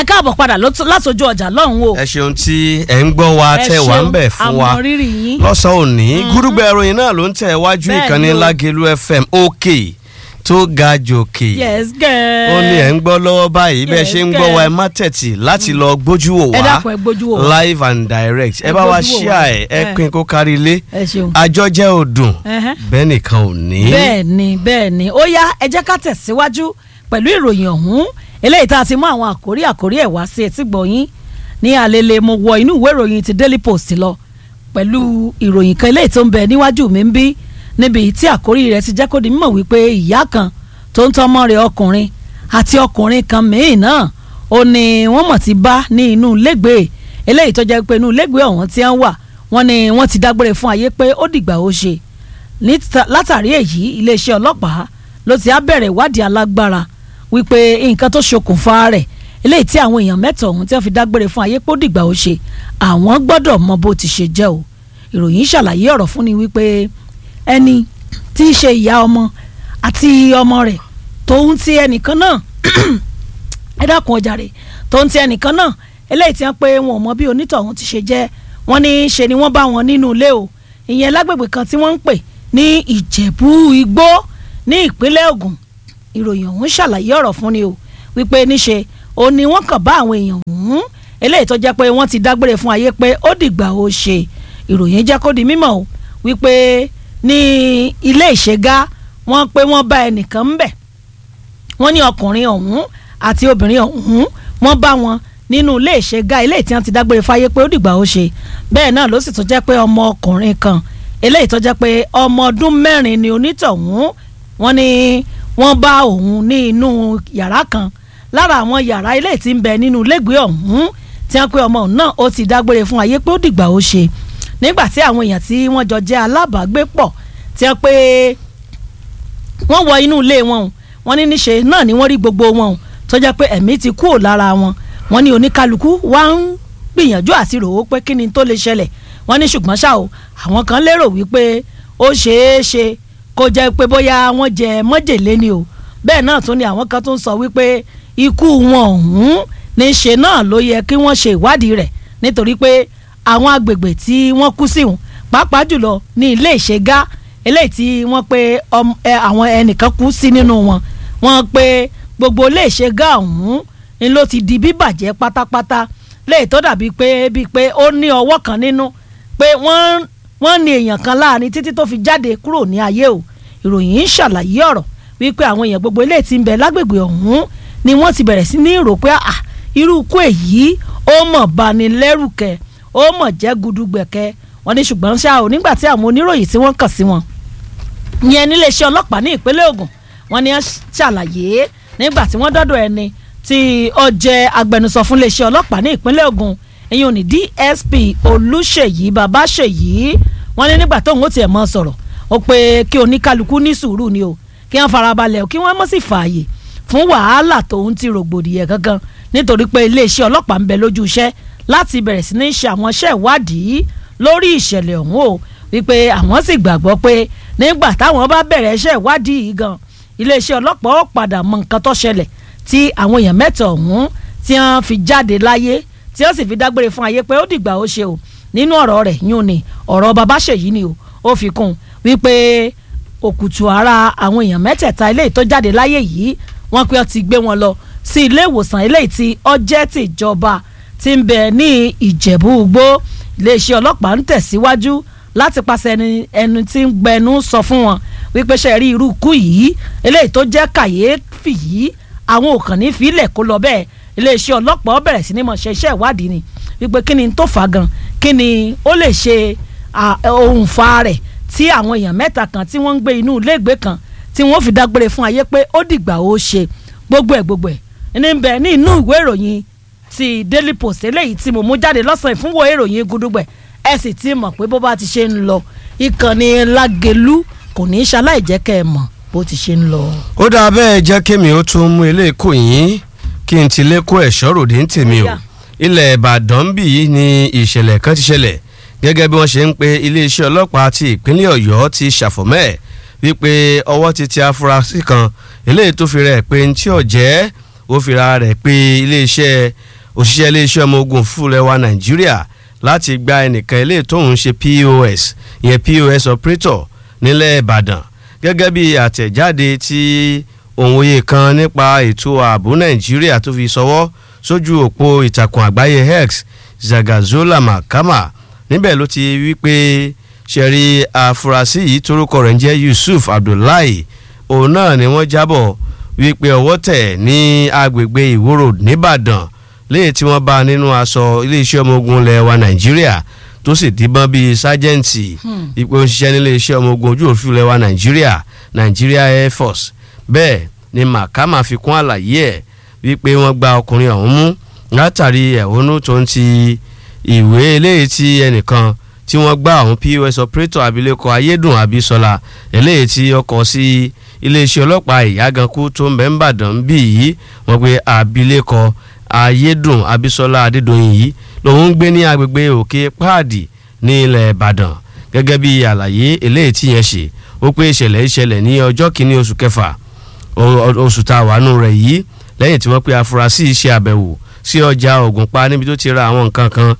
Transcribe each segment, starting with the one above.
káàbọ̀ padà lótú- látọjú ọjà lọ́hùn o ẹ ṣeun tí ẹ ń gbọ́ wa Ẹ tẹ̀ wá ń ṣeun, bẹ̀ fún wa àmọ́ rírì yín. lọ́sàn-án òní gúdúgbẹ̀ ìròyìn náà ló ń tẹ̀ wájú Bẹ́ẹ̀ ìkànnì ni o. lágẹ̀lú fm òkè tó ga jòkè yes girl ó ní ẹ̀ ń gbọ́ lọ́wọ́ báyìí bẹ́ẹ̀ Yes, ṣe ń gbọ́ wa ẹ girl. má tẹ̀tì láti lọ gbójú wò ẹ wá dákun ẹ gbójú wò wá. live and direct ẹ Ẹ bá wa gbójú wò ṣíà wá. ẹ ẹ Ẹ. pín kó kárí ilé ẹ ṣeun. àjọjẹ òdùn Ẹhẹ́. bẹ́ẹ̀ nìkan ò ní. bẹ́ẹ̀ ni bẹ́ẹ̀ ni ó yá ẹ jẹ́ ká tẹ̀síwájú pẹ̀lú ìròyìn ọ̀hún eléyìí tá a ti mú àwọn àkórí àkórí ẹ̀ wá sí etí gbọ̀nyìn ní alele mo wọ inú ìwé ìròyìn ti Daily Post lọ pẹ̀lú ìròyìn kan eléyìí tó ń bẹ níwájú mi ń bí níbi tí àkórí rẹ̀ ti jẹ́ kó di mímọ̀ wípé ìyá kan tó ń tọ́mọ rẹ̀ ọkùnrin àti ọkùnrin kan míì náà ó ní wọ́n mọ̀ ti bá ní inú lẹ́gbẹ̀ẹ́ eléyìí tó jẹ́ pé inú lẹ́gbẹ̀ẹ́ ọ̀hún tí wọ́n wà wọ́n ní wọ́n ti dágbére fún ayé pé ó dìgbà ó ṣe níta- látàrí èyí iléeṣẹ́ ọlọ́pàá ló ti á bẹ̀rẹ̀ ìwádìí alágbára wípé nǹkan tó ṣokùnfà rẹ̀ eléyìí tí àwọn èèyàn mẹ́ta ọ̀hún tí wọ́n fi dágbére fún ayé pé ó dìgbà ó ṣe àwọn gbọ́dọ̀ mọ bó ti ṣe jẹ́ o ìròyìn ṣàlàyé ọ̀rọ̀ fún ni wípé ẹni tí í ṣe ìyá ọmọ àti ọmọ rẹ̀ tóun ti ẹnìkan náà ẹ dákun ọjà rẹ̀ tóun ti ẹnìkan náà eléyìí tí wọ́n pé wọn ò mọ bí onítọ̀hún ti ṣe jẹ́ wọ́n ní ṣe ni wọ́n bá wọn nínú ilé o ìyẹn lágbègbè kan tí wọ́n ń pè ní ìjẹ̀bú igbó ní ìpínlẹ̀ Ògùn ìròyìn ọ̀hún ṣàlàyé ọ̀rọ̀ fún ni o wípé níṣe ó ní wọ́n kàn bá àwọn èèyàn ọ̀hún eléyìí tó jẹ́ pé wọ́n ti dágbére fún ayé pé ó dìgbà ó ṣe ìròyìn jẹ́ kó di mímọ̀ o wípé ní ilé ìṣègá wọ́n pé wọ́n bá ẹnìkan ń bẹ̀ wọ́n ní ọkùnrin ọ̀hún àti obìnrin ọ̀hún wọ́n bá wọn nínú ilé ìṣègá ilé tí wọ́n ti dágbére fáyé pé ó dìgbà ó ṣe bẹ́ẹ̀ náà ló sì tún jẹ́ pé ọmọ ọkùnrin kan eléyìí tó jẹ́ pé ọmọ ọdún mẹ́rin ni onítọ̀hún wọ́n ní wọ́n bá òun ní inú yàrá kan lára àwọn yàrá ilé tí ń bẹ nínú ilégbèé ọ̀hún tí wọ́n pé ọmọ òun náà ó ti dágbére fún ayé pé ó dìgbà ó ṣe nígbà tí àwọn èèyàn tí wọ́n jọ jẹ́ alábàágbépọ̀ tí wọ́n pé wọ́n wọ inú ilé wọn o wọ́n ní níṣe náà ni wọ́n rí gbogbo wọn o tó jẹ́ pé ẹ̀mí ti kúrò lára wọn wọ́n ní oníkálukú wá ń gbìyànjú àti rò ó pé kí ni tó lè ṣẹlẹ̀ wọ́n ní ṣùgbọ́n ṣá o àwọn kan lérò wípé ó ṣeé ṣe kó jẹ́ pé bóyá wọ́n jẹ mọ́jèlé ni o bẹ́ẹ̀ náà tún ni àwọn kan tún sọ wípé ikú wọn ọ̀hún níṣe náà ló yẹ kí wọ́n ṣe ìwádìí rẹ̀ nítorí pé àwọn agbègbè tí wọ́n kú sí wọn pàápàá jùlọ ní ilé ìṣègá eléyìí tí wọ́n pé ọm- ẹ, àwọn ẹnìkan kú sí nínú wọn wọ́n pé gbogbo ilé ìṣègá ọ̀hún ni ló ti di bíbàjẹ́ pátápátá léyìí tó dàbí pé bíi pé ó ní ọwọ́ kan nínú pé wọ́n wọ́n ní èèyàn kan láàrin títí tó fi jáde kúrò ní ayé o ìròyìn ń ṣàlàyé ọ̀rọ̀ wípé àwọn èèyàn gbogbo eléyìí tí ń bẹ lágbègbè ọ̀hún ni wọ́n ti bẹ̀rẹ̀ sí ní rò pé ah irú ikú èyí ó mọ̀ bani lẹ́rù kẹ ó mọ̀ jẹ́ gudugbẹ̀kẹ́ wọ́n ní ṣùgbọ́n ṣá o nígbà tí àwọn oníròyìn tí wọ́n kàn sí wọn yẹn níléeṣẹ́ ọlọ́pàá ní ìpínlẹ̀ Ògùn wọ́n ní ṣàlàyé nígbà tí wọ́n dọ́dọ̀ ẹni tí ó jẹ́ agbẹnusọ fún iléeṣẹ́ ọlọ́pàá ní ìpínlẹ̀ Ògùn ìyẹn ò ní DSP Olúṣèyí Babáṣèyí wọ́n ní nígbà tóun ó tiẹ̀ mọ́ sọ̀rọ̀ ó pé kí oníkálukú ní sùúrù ni o kí wọ́n farabalẹ̀ o kí wọ́n mọ̀ sí fààyè fún wàhálà tóun ti rògbòdìyẹ gangan nítorí pé iléeṣẹ́ ọlọ́pàá ń bẹ lójú iṣẹ́ láti bẹ̀rẹ̀ sí ní ṣe àwọn iṣẹ́ ìwádìí lórí ìṣẹ̀lẹ̀ ọ̀hún o wípé àwọn sì gbàgbọ́ pé nígbà táwọn bá bẹ̀rẹ̀ iṣẹ́ ìwádìí yìí gan iléeṣẹ́ ọlọ́pàá ó padà mọ nǹkan tó ṣẹlẹ̀ tí àwọn èèyàn mẹ́ta ọ̀hún tí wọ́n fi jáde láyé tí wọ́n sì fi dágbére fún ayé pé ó dìgbà ó ṣe o nínú ọ̀rọ̀ rẹ̀ yún ni ọ̀rọ̀ Babáṣèyí ni o ó fi kún un wípé òkùtù ara àwọn èèyàn mẹ́tẹ̀ẹ̀ta eléyìí tó jáde láyé yìí wọ́n pé ó ti gbé wọn lọ sí ilé ìwòsàn eléyìí tí ó jẹ́ tìjọba tí ń bẹ ní Ìjẹ̀bú Igbó iléeṣẹ́ ọlọ́pàá ń tẹ̀síwájú láti pàṣẹ ẹni ẹni tí ń gbẹnu sọ fún wọn wípé ṣe rí irú ikú yìí eléyìí tó jẹ́ kàyéfì yìí àwọn ò kàn ní fílẹ̀ kó lọ bẹ́ẹ̀ iléeṣẹ́ ọlọ́pàá bẹ̀rẹ̀ sí ní mọ̀ ṣe iṣẹ́ ìwádìí ni wípé kí ni tó fà gan kí ni ó lè ṣe ohun fa rẹ̀ tí àwọn èèyàn mẹ́ta kan tí wọ́n ń gbé inú iléègbé kan tí wọ́n fi dágbére fún ayé pé ó dìgbà ó ṣe gbogbo ẹ̀ gbogbo ẹ̀ ní bẹ̀ ní inú ìwé ìròyìn ti Daily Post eléyìí tí mo mú jáde lọ́sàn-án ìfúnwò ìròyìn gudugbẹ̀ ẹ sì ti mọ̀ pé bó bá ti ṣe ń lọ ìkànnì Lágelú kò ní í ṣaláì jẹ́ kẹ́ ẹ mọ̀ bó ti ṣe ń lọ. ó dáa bẹ́ẹ̀ jẹ́ kémi ó tún mú ilé ìkó yín kí n ti lé kó ẹ̀ṣọ́ ròde ń tèmi o Ó yá. ilẹ̀ Ìbàdàn bì í ni ìṣẹ̀lẹ̀ kan ti ṣẹlẹ̀ gẹ́gẹ́ bí wọ́n ṣe ń pe iléeṣẹ́ ọlọ́pàá ti ìpínlẹ̀ Ọ̀yọ́ ti ṣàfọ̀mọ́ ẹ̀ wípé ọwọ́ ti tẹ afurasí kan eléyìí tó fi rẹ̀ pé ní tí ọ̀jẹ́ ó fi ra rẹ̀ pé iléeṣẹ́ òṣìṣẹ́ iléeṣẹ́ ọmọ ogun fúlẹ̀ wa nàìjíríà láti gba ẹnìkan ilé tóun ṣe pos ìyẹn pos operator nílẹ̀ ìbàdàn gẹ́gẹ́ bí àtẹ̀jáde tí òǹwòye kan nípa ètò ààbò nàìjíríà tó fi sọwọ́ sójú òpó ìtàkùn àgbáyé x zagazola makama níbẹ̀ ló ti wí pé ṣẹ̀rí àfúrásì yìí torúkọ rẹ̀ ń jẹ́ yusuf abdullahi òun náà ni wọ́n jábọ̀ wípé ọwọ́ tẹ̀ ní agbègbè ìwòrò nìbàdàn léyìí tí wọ́n bá nínú aṣọ iléeṣẹ́ ọmọ ogun ilẹ̀ wa nàìjíríà tó sì díbọ́n bíi sájẹ́ǹtì ipò òṣìṣẹ́ nílé iṣẹ́ ọmọ ogun ojú òfin ilẹ̀ wa nàìjíríà nàìjíríà air force bẹ́ẹ̀ ni màkàmá fi kún àlàyé ẹ̀ wípé wọ́n gba ọkùnrin ọ̀hún mú látàrí ẹ̀hónú tó ń ti ìwé eléyìí tí ẹnìkan tí wọ́n gbá àwọn pos operator abilékọ ayédùn abisola eléyìí tí ó kọ sí iléeṣẹ́ ọlọ́pàá ìyágankú tó ń bẹ ń bàdàn bí yìí wọ́n pe abilékọ ayédùn abisola adédọ̀yìn yìí lòun ń gbé ní agbègbè òkè páàdì ní ilẹ̀ ìbàdàn gẹ́gẹ́ bí àlàyé eléyìí tí yẹn ṣe ó pé ìṣẹ̀lẹ̀ ìṣẹ̀lẹ̀ ní ọjọ́ kìíní oṣù kẹfà oṣù tá a wà nù rẹ̀ yìí lẹ́yìn tí wọ́n pe afurasí ṣe àbẹ̀wò sí ọjà ògùnpá níbi tó ti ra àwọn nǹkan kan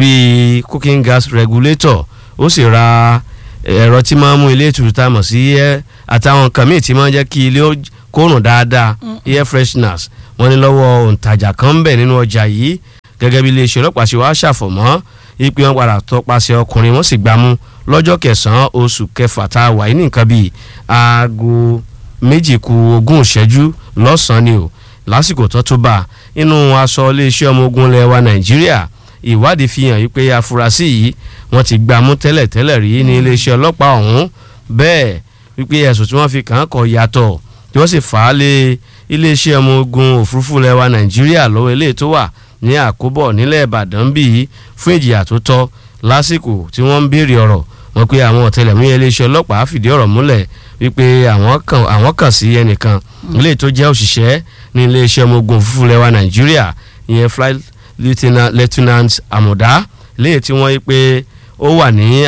bíi cooking gas regulator ó sì ra ẹ̀rọ tí máa ń mú ilé ìtùtù tá a mọ̀ sí ẹ́ àtàwọn nǹkan míì tí máa ń jẹ́ kí ilé kórùn dáadáa air fresheners wọ́n ní lọ́wọ́ òǹtajà kan ń bẹ̀ nínú ọjà yìí gẹ́gẹ́ bí iléeṣẹ́ ọlọ́pàá ṣe wá ṣàfọ̀mọ́ ipe wọn padà tọpasẹ̀ ọkùnrin wọ́n sì gbámú lọ́jọ́ kẹsàn-án oṣù kẹfà tá a wà ní nǹkan bíi aago méjì ku ogún ìṣẹ́jú lọ́sàn-án ni o lásìkò tó tó bá inú aṣọ iléeṣẹ́ ọmọ ogun ilẹ̀ wa nàìjíríà ìwádìí fi hàn wípé afurasí yìí wọ́n ti gbámú tẹ́lẹ̀tẹ́lẹ̀ rí ní iléeṣẹ́ ọlọ́pàá ọ̀hún bẹ́ẹ̀ wípé ẹ̀sùn tí wọ́n fi kàn án kò yàtọ̀ tí wọ́n sì fà á lé iléeṣẹ́ ọmọ ogun òfurufú ilẹ̀ wa nàìjíríà lọ́wọ́ eléyìí tó wà ní àkóbọ̀ nílẹ̀ ìbàdàn bíi fún ìjìyà tó tọ́ lásìkò tí wọ́n ń béèrè ọ̀rọ̀ wọn pé àwọn ọ̀tẹlẹ̀múyẹ́ iléeṣẹ́ ọlọ́pàá fìdí ọ̀rọ̀ múlẹ̀ wípé àwọn kàn sí ẹnìkan ilé tó jẹ́ òṣìṣẹ́ ní iléeṣẹ́ ọmọ ogun òfurufú ilẹ̀ wa nàìjíríà ìyẹn flight lieutenant amuda léyìí tí wọ́n yí pé ó wà ní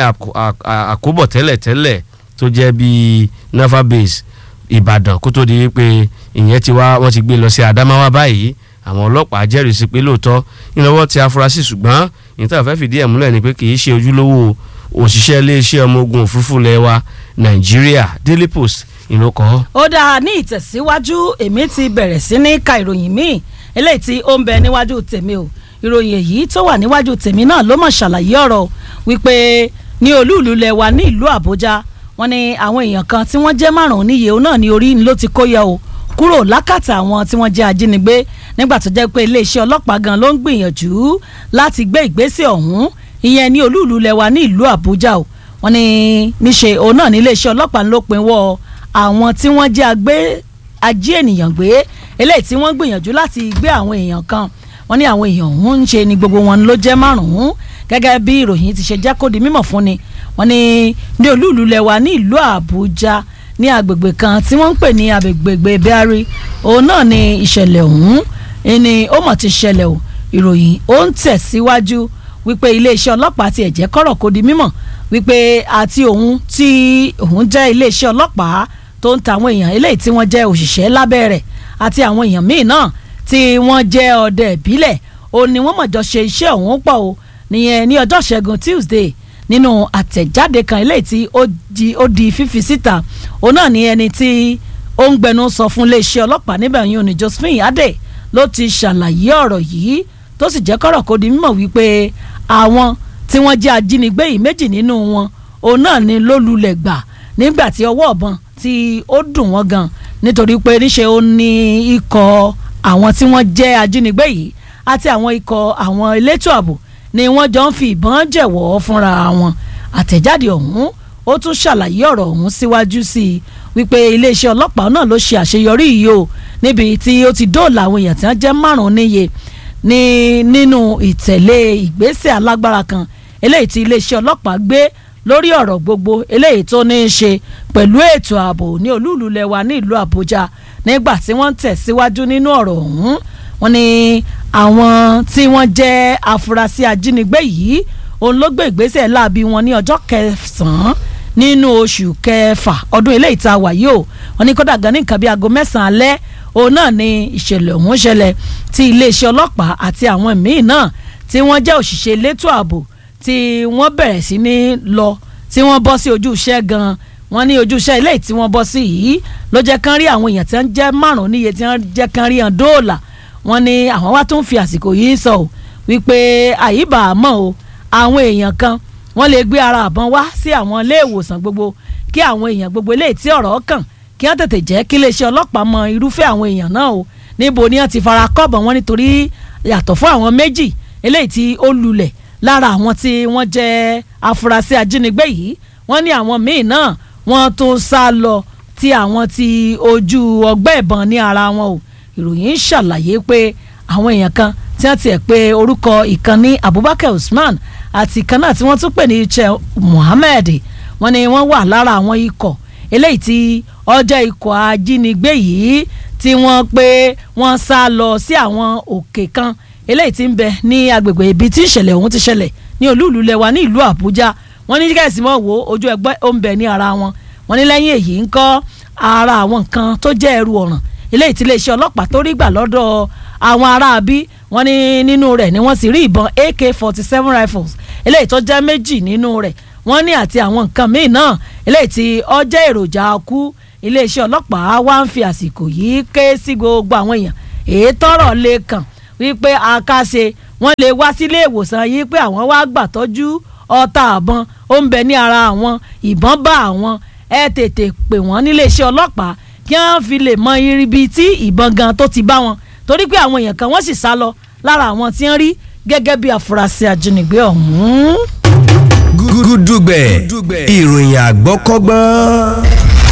àkóbọ̀ tẹ́lẹ̀tẹ́lẹ̀ tó jẹ́ bíi naval base ìbàdàn kó tó di wípé ìyẹn ti wá wọ́n ti gbé lọ sí adamawa báyìí àwọn ọlọ́pàá jẹ́rìí sí pé lóòótọ́ ìnáwó ti afurasí ṣùgbọ́n ìyẹn fẹ́ fìdí ẹ̀ múlẹ̀ ni pé kì í ṣe ojúlówó òṣìṣẹ́ iléeṣẹ́ ọmọ ogun òfurufú lẹ́wà nàìjíríà daily post ìlókọ́. ó dáa ní ìtẹ̀síwájú èmi ti bẹ̀rẹ̀ sí ní ka ìròyìn míì eléyìí tí ó ń bẹ níwájú tèmi o ìròyìn èyí tó wà níwájú tèmi náà ló mọ̀ ṣàlàyé ọ̀rọ̀ wípé ní olúùlú lẹ́wà ní ìlú àbújá wọ́n ní àwọn èèyàn kan tí wọ́n jẹ́ márùn-ún níye òun náà ní orí ni ló ti kó yẹ o kúrò lákàtà àwọn tí wọ́n jẹ́ ajínigbé nígbà tó jẹ́ pé iléeṣẹ́ ọlọ́pàá gan ló ń gbìyànjú láti gbé ìgbésẹ̀ ọ̀hún ìyẹn ní olúùlú lẹ́wà ní ìlú àbújá o wọ́n ní níṣe òun náà ní iléeṣẹ́ ọlọ́pàá ló pinwọ́ àwọn tí wọ́n jẹ́ agbé ají ènìyàn gbé eléyìí tí wọ́n gbìyànjú láti gbé àwọn èèyàn kan wọ́n ní àwọn èèyàn ọ̀hún ń ṣe ni gbogbo wọn ló jẹ́ márùn-ún gẹ́gẹ́ bí ìròyìn ti ṣe jẹ́ kó di mímọ̀ fún ni wọ́n ní ní olúùlú lẹ́wà ní ìlú àbújá ní agbègbè kan tí wọ́n ń pè ní agbègbè bẹ́ẹ̀rì òun náà ni ìṣẹ̀lẹ̀ ọ̀hún ni ó mọ̀ ti ṣẹlẹ̀ o ìròyìn ó ń tẹ̀síwájú wípé iléeṣẹ́ ọlọ́pàá ti ẹ̀jẹ̀ kọ́rọ̀ kó di mímọ̀ wípé àti òun tí òun jẹ́ iléeṣẹ́ ọlọ́pàá tó ń ta àwọn èèyàn eléyìí tí wọ́n jẹ́ òṣìṣẹ́ lábẹ́ rẹ̀ àti àwọn èèyàn míì náà tí wọ́n jẹ́ ọdẹ ìbílẹ̀ ó ní wọ́n mọ̀jọ ṣe iṣẹ́ ọ̀hún pọ̀ o nìyẹn ní ọjọ́ ṣẹ́gun Tuesday nínú àtẹ̀jáde kan eléyìí tí ó di fífi síta òun náà ní ẹni tí ó ń gbẹnu sọ fún iléeṣẹ́ ọlọ́pàá níbẹ̀ yìí ní Josephine Adé ló ti ṣàlàyé ọ̀rọ̀ yìí tó sì jẹ́ kọ́rọ̀ kó di mímọ̀ wípé àwọn tí wọ́n jẹ́ ajínigbé yìí méjì nínú wọn òun náà ni ló lulẹ̀ gbà nígbà tí ọwọ́ ọ̀bọ̀n tí ó dùn wọ́n gan nítorí pé níṣe ó ní ikọ̀ àwọn tí wọ́n jẹ́ ajínigbé yìí àti àwọn ikọ̀ àwọn elétò ààbò ni wọ́n jọ ń fi ìbọn jẹ̀wọ́ fúnra wọn àtẹ̀jáde ọ̀hún ó tún ṣàlàyé ọ̀rọ̀ ọ̀hún síwájú sí i wípé iléeṣẹ́ ọlọ́pàá náà ló ṣe àṣeyọrí yìí o níbi tí ó ti dóòlà àwọn èèyàn tí wọ́n jẹ́ márùn-ún níye ní nínú ìtẹ̀lé ìgbésẹ̀ alágbára kan eléyìí tí iléeṣẹ́ ọlọ́pàá gbé lórí ọ̀rọ̀ gbogbo eléyìí tó ní í ṣe pẹ̀lú ètò ààbò ní olúùlú lẹwa ní ìlú àbújá nígbà tí wọ́n ń tẹ̀síwájú nínú ọ̀rọ̀ ọ̀hún wọ́n ní àwọn tí wọ́n jẹ́ afurasí ajínigbé yìí òun ló gbé ìgbésẹ̀ láabi wọn ní ọjọ́ kẹsàn-án nínú oṣù kẹfà ọdún eléyìí tá a wà yìí o wọ́n ní kódà gan ní nǹkan bíi aago mẹ́sàn-án alẹ́ òun náà ni ìṣẹ̀lẹ̀ ọ̀hún ṣẹlẹ̀ tí iléeṣẹ́ ọlọ́pàá àti àwọn míì náà tí wọ́n jẹ́ òṣìṣẹ́ elétò ààbò tí wọ́n bẹ̀rẹ̀ sí ní lọ tí wọ́n bọ́ sí ojú iṣẹ́ gan-an wọ́n ní ojú iṣẹ́ ilé tí wọ́n bọ́ sí yìí ló jẹ́ kán rí àwọn èèyàn tí wọ́n jẹ́ márùn-ún níye tí wọ́n jẹ́ kán rí hàn dóòlà wọ́n ní àwọn wá tún fi àsìkò yìí sọ ọ́ wípé àyíbá àmọ́ o àwọn èèyàn kan wọ́n lè gbé ara àbọ̀n wá sí àwọn ilé ìwòsàn gbogbo kí àwọn èèyàn gbogbo eléyìí tí ọ̀rọ̀ kàn kí wọ́n tètè jẹ́ kí iléeṣẹ́ ọlọ́pàá mọ irúfẹ́ àwọn èèyàn náà o níbo ni wọ́n ti fara kọ́bọ̀ wọn nítorí yàtọ̀ fún àwọn méjì eléyìí tí ó lulẹ̀ lára àwọn tí wọ́n jẹ́ afurasí ajínigbé yìí wọ́n ní àwọn míì náà wọ́n tún sá lọ tí àwọn ti ojú ọgbẹ́ ìbọn ní ara wọn o ìròyìn ṣàlàyé pé àwọn èèyàn kan tí wọ́n tiẹ̀ pé orúkọ ìkànnì Abubakar Usman àti ìkan náà tí wọ́n tún pè ní iche Muhammed wọ́n ní wọ́n wà lára àwọn ikọ̀ eléyìí tí ọjọ́ ikọ̀ ajínigbé yìí tí wọ́n pé wọ́n sá lọ sí àwọn òkè kan eléyìí tí ń bẹ ní agbègbè ibi tí ìṣẹ̀lẹ̀ ọ̀hún ti ṣẹlẹ̀ ní olúùlú lẹwa ní ìlú Àbújá wọ́n ní kẹ́sì mọ́ wo ojú ẹgbẹ́ ó ń bẹ ní ara wọn wọ́n ní lẹ́yìn èyí ń kọ́ ara àwọn nǹkan tó jẹ́ ẹrù ọ̀ràn eléyìí tí iléeṣẹ́ ọlọ́pàá tó rí gbà lọ́dọ̀ àwọn aráabí wọ́n ní nínú rẹ̀ ni wọ́n sì rí ìbọn AK forty seven rifles eléyìí tó jẹ́ méjì nínú rẹ̀ wọ́n ní àti àwọn nǹkan míì náà eléyìí tí ó jẹ́ èròjà ọkú iléeṣẹ́ ọlọ́pàá wá ń fi àsìkò yìí ké sí gbogbo àwọn èèyàn èyí tọ́rọ̀ lè kàn wípé àkàṣe wọ́n lè wá sílé ìwòsàn yìí pé àwọn wá gbàtọ́jú ọta àbọn ó ń bẹ ní ara àwọn ìbọn bá àwọn ẹ tètè pè wọ́n níléeṣẹ́ ọlọ́pàá kí wọ́n fi lè mọ ibi tí ìbọn gan tó ti bá wọn torí pé àwọn èèyàn kan wọ́n sì sá lọ lára àwọn tí wọ́n rí gẹ́gẹ́ bí afurasí ajínigbé ọ̀hún. gúdúgbẹ̀ ìròyìn àgbọ́kọ́gbọ́n.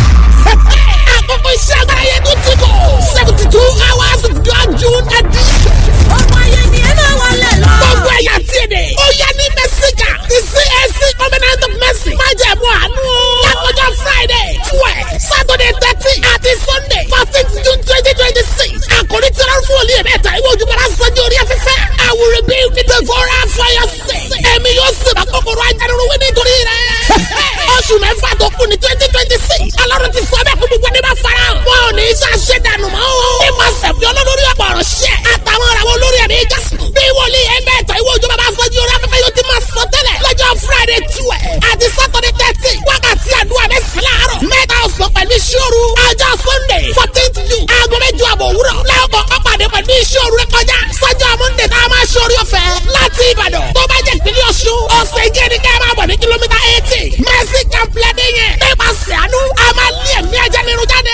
àkókò iṣẹ́ agbára yẹn tó ti kọ̀ seventy two hours of God June edition. ọmọ ayé ni ẹ máa wọlé lọ. gbogbo ẹ̀yà tí ì dé. ó yẹ ní mẹ́síkà ti CAC covenant of mercy. má jẹ̀ mú àánú. lákòjọ Friday twelve Saturday thirteen àti Sunday fourteenth June twenty twenty six. àkòrí tí wọ́n fún olú yẹn mẹ́ta ìwé ojúmọ́ra sanjó orí afẹ́fẹ́. I will rebuild the devourer for your sake. ẹ̀mí yóò sì bá kòkòrò ajánirun wí nítorí rẹ̀. oṣù mẹ́fà tó kù ní twenty twenty six. ọlọ́run ti sọ bẹ́ẹ̀ kó gbogbo ẹni bá fara hàn. wọn ò ní í ṣàṣẹ dànù mọ́ o. ní ma sẹ̀fì olólórí ọ̀pọ̀ ọ̀rọ̀ ṣẹ́. àtàwọn ọ̀rọ̀ olórí ẹ̀mí jásù. bí wòlíì ẹgbẹ́ ẹ̀tọ́ ìwé òjò bàbá fọ́jú orí afẹ́fẹ́ yóò ti máa sọ tẹ́lẹ̀. lọ́jọ́ friday twelve àti saturday thirteen wákàtí àdúrà mẹ́sàn-án láàárọ̀. mẹ́ta ọ̀sán pẹ̀lú ìṣòro. ọjọ́ sunday fourteenth june aago mẹ́jọ àbọ̀ òwúrọ̀. lẹ́ọ̀kọ̀ ọ̀pàdé pẹ̀lú ìṣòro rẹ kọjá. sọ́jọ́ monday tá a máa ṣe orí ọ̀fẹ́ láti ìbàdàn. tó bá jẹ́ ìpínlẹ̀ ọ̀ṣun ọ̀sẹ̀ ìjẹ́ ni ká máa bọ̀ ní kìlómítà eighty. mercy complex yẹn. nípasẹ̀ àánú a máa lé ẹ̀mí ajá nínú jáde.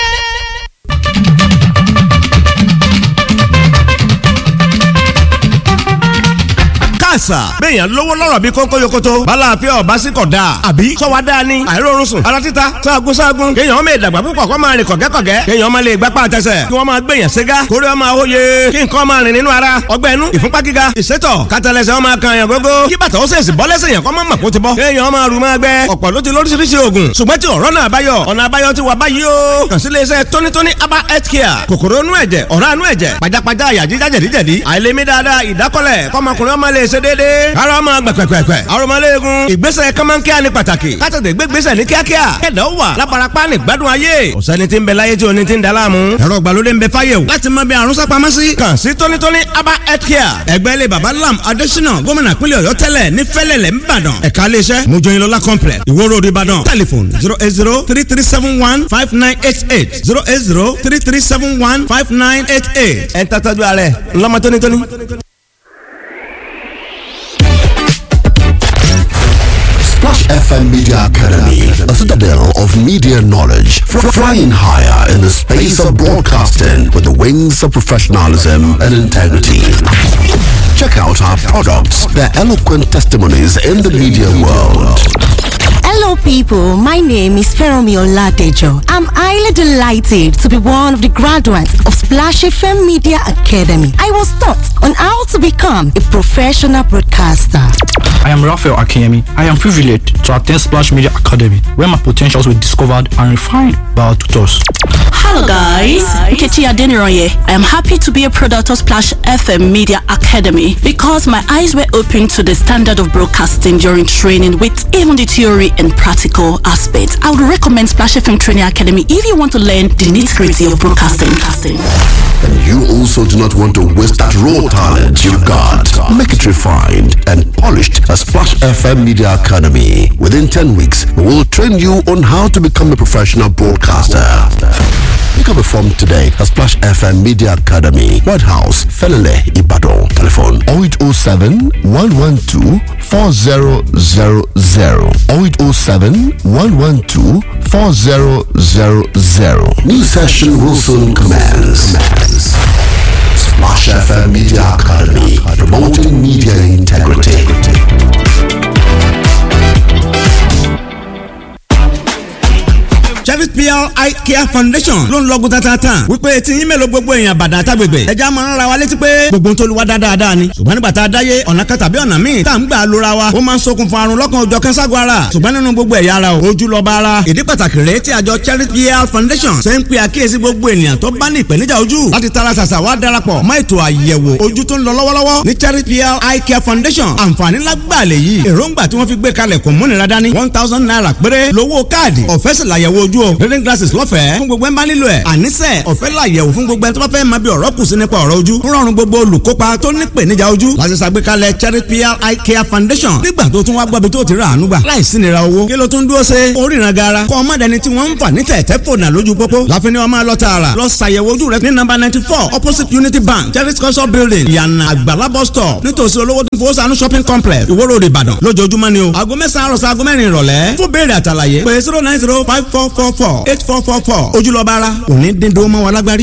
àṣà. béèyàn lówó lọ́rọ̀ bí kónkó yokoto. bala àfẹ́ ọ̀bá sí kọ̀ dáa. àbí sọ́wọ́ dáa ni. àìrórun sùn. ara títa sáàgùn sáàgùn. kéèyàn ọmọ ìdàgbà púpọ̀ kó máa rìn kọ̀gẹ́kọ̀gẹ́. kéèyàn ọmọ lè gbapá àtẹsẹ̀. kí wọ́n máa gbèyàn ségá. kórè ọmọ àwòye. kí nǹkan máa rìn nínú ara. ọgbẹ́ inú ìfúnpá gíga. ìsétọ̀ kátàlẹ́sẹ̀ ọmọ kan yàn gógó. kí bàtà ó sèṣì bọ́ lẹ́sẹ̀ yàn kọ́ mọ́ mọ̀ kó ti bọ́. kéèyàn ọmọ rù máa gbẹ. ọ̀pọ̀ ló ti lóríṣiríṣi oògùn. ṣùgbọ́n tí ọ̀rọ̀ náà báyọ̀. ọ̀nà àbáyọ ti wà báyìí o. kàn sí iléeṣẹ́ tónítóní aba health care. kòkòrò inú ẹ̀jẹ̀ ọ̀rá inú ẹ̀jẹ̀ pajápajá àyà jíjá jẹ̀díjẹ̀dí. àìlèmí dáadáa ìdákọ́lẹ̀ kọ́mọkùnrin ọmọ lè ṣe déédéé. ara ọmọ gbẹ̀pẹ̀pẹ̀pẹ̀. arọmọléegun ìgbésẹ̀ kọ́mọ́nkíá ni pàtàkì. kátàtẹ̀ gbégbésẹ̀ ní kíákíá. kẹ̀dọ̀ wà lábarapá ní gbádùn ayé. ọ̀sẹ́ni tí ń bẹ láyé tí oní ti ń da láàmú. ẹ̀rọ ìgbàlódé ń bẹ fáyé o. láti mọ bí àrùn sápamọ́ sí. kàn sí tónítóní aba health care. ẹgbẹ́ ilé baba lam adésínà gómìnà pínlẹ̀ ọ̀yọ́ tẹ́lẹ̀ ní fẹ́lẹ̀lẹ̀ ńbàdàn. ẹ̀ka iléeṣẹ́ mojoyinlola complex ìwó road ìbàdàn. telephone zero eight zero three three seven one five nine eight eight zero eight zero three three seven one five nine eight eight. ẹ̀ ń tàtàjú alẹ́ ńlọ́mọ tónítóní. Splash FM Media Academy, a citadel of media knowledge, fr- flying higher in the space of broadcasting with the wings of professionalism and integrity. Check out our products, their eloquent testimonies in the media world. Hello, people. My name is Feromi Oladejo. I'm highly delighted to be one of the graduates of Splash FM Media Academy. I was taught on how to become a professional broadcaster. I am Raphael Akiyemi. I am privileged to attend Splash Media Academy, where my potentials were discovered and refined by our tutors. Hello guys, Nkechi Adeniroye. I am happy to be a product of Splash FM Media Academy because my eyes were opened to the standard of broadcasting during training with even the theory and practical aspects. I would recommend Splash FM Training Academy if you want to learn the nitty-gritty of broadcasting. And you also do not want to waste that raw talent you've got. Make it refined and polished at Splash FM Media Academy. Within 10 weeks, we will train you on how to become a professional broadcaster. Pick up a form today at Splash FM Media Academy, White House, Felele, Ibadan. Telephone 0807 112 4000. 0807 112 4000. New session will soon commence. Splash FM Media Academy, promoting media integrity. Cherry PR Eye Care Foundation ló ń lọ́gùn tatatan wípé tí yín mélòó gbogbo èèyàn bàdàn àtàgbègbè ẹja máa ń ra wa létí pé gbogbo ń tolúwa dáadáa ni ṣùgbọ́n nígbà tá a dáyé ọ̀nà kan tàbí ọ̀nà míì tá à ń gbà lóra wa ó máa ń ṣokùnfà àrùn lọ́kàn òjọ̀ kẹ́sàgọ́ ara ṣùgbọ́n nínú gbogbo ẹ̀yà ara o ojú lọ́ba ara ìdí pàtàkì rèé tí àjọ Cherry PR Foundation ṣe ń pe àkíyèsí gbogbo ènìyàn tó bá ní ìpèníjà ojú láti tara ṣàṣà wá darapọ̀ mọ́ ètò àyẹ̀wò ojú tó ń lọ lọ́wọ́lọ́wọ́ ní Cherry PR Eye Care Foundation àǹfààní lágbàá lè yí èròǹgbà tí wọ́n fi gbé kalẹ̀ kò múnira dání one thousand naira péré lówó káàdì ọ̀fẹ́ sì làyẹ̀wò ojú o reading glasses lọ́fẹ̀ẹ́ fún gbogbo ẹ̀ ń bá nílò ẹ̀ àníṣe ọ̀fẹ́ làyẹ̀wò fún gbogbo ẹ̀ tó bá fẹ́ máa bí ọ̀rọ̀ kù sí nípa ọ̀rọ̀ ojú ń rọrùn gbogbo olùkópa tó ní ìpèníjà ojú láti ṣàgbékalẹ̀ Cherry PR Eye Care Foundation nígbà tó tún wá gbọ́bi tó ti rà àánú gbà láìsí nira owó kí ló tún dúró ṣe oríran gara kọ́ ọmọdéni tí wọ́n ń fà ní tẹ̀tẹ̀ fònà lójú pópó láfi ni wọ́n máa lọ tààrà lọ ṣàyẹ̀wò ojú rẹ ní nọ́mbà ninety four opposite Unity Bank Cherry culture building ìyànà àgbàlá bus stop nítòsí olówó tó fowó sànú shopping complex Ìwó Road Ìbàdàn lójoojúmọ́ ni o aago mẹ́sàn-án àròsọ aago mẹ́rin ìrọ̀lẹ́ fún béèrè àtàlàyé pé zero nine zero five four four four eight four four four ojúlọ́ba ara òní dín dúró mọ́ wa lágbárí.